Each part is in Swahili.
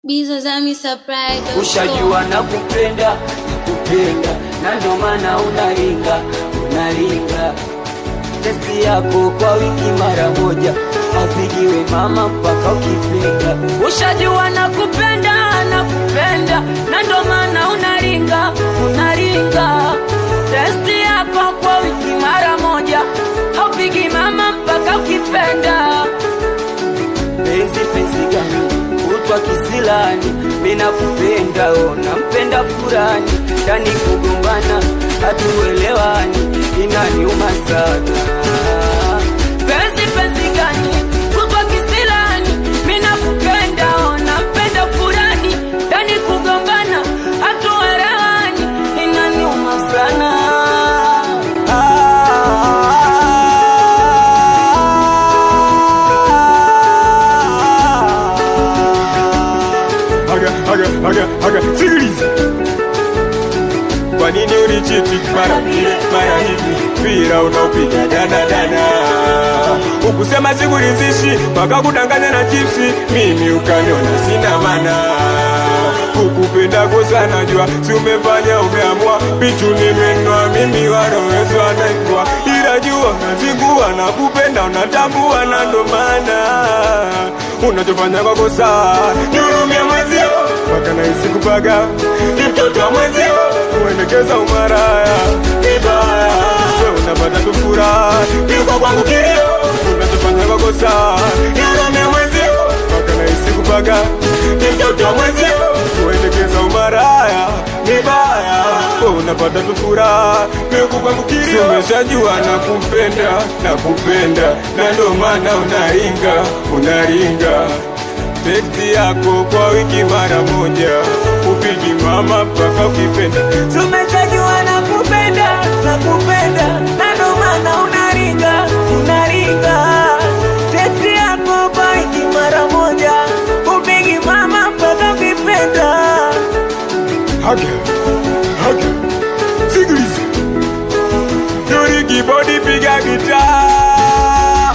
Bizozami surprise. Ushajua na kupenda kupenda, na ndo maana unaringa unaringa. Testi yako kwa wiki mara moja, apigiwe mama mpaka ukipenda. Ushajua na kupenda na kupenda, na ndo maana unaringa unaringa. Testi yako kwa wiki mara moja, haupigi mama mpaka ukipenda. Penzi penzi gani kutwa kisilani, mina kupenda ona mpenda furani, ndani kugombana hatuelewani, inaniuma sana. Penzi penzi gani kutwa kisilani, mina kupenda ona mpenda furani, ndani kugombana hatuelewani, inaniuma sana. Haga, haga, haga, haga, sikiliza. Kwa nini unichiti mara vile mara hivi, mpira unaopiga dana dana, ukusema sikuridhishi mpaka kudanganya na chipsi, mimi ukaniona sina maana kukupenda kosa najua, si umefanya umeamua, pichu nimenwa mimi warowezwa naikwa, ila jua nazingua na kupenda unatambua, na ndo maana unachofanya kwa kosa nihurumia mwezio, mpaka nahisi kupaga ni mtoto wa mwezio, kuendekeza umaraya vibaya, we unapata tu furaha, yuko kwangu kilio, unachofanya kwa kosa nihurumia mwezio, mpaka nahisi kupaga ni mtoto wa mwezio, kuendekeza umaraya vibaya, we unapata tu furaha, yuko kwangu kilio, umeshajua na kupenda na kupenda, na ndo maana unaringa unaringa tekti yako kwa wiki mara moja, upigi mama mpaka ukipenda. Tumechajua na kupenda na kupenda, na ndo maana unaringa unaringa. Teksti yako kwa wiki mara moja, upigi mama mpaka ukipenda. Haga, haga, sikiliza, Dori kibodi piga gitaa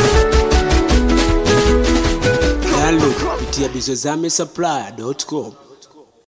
Download kupitia bizozame supply.com.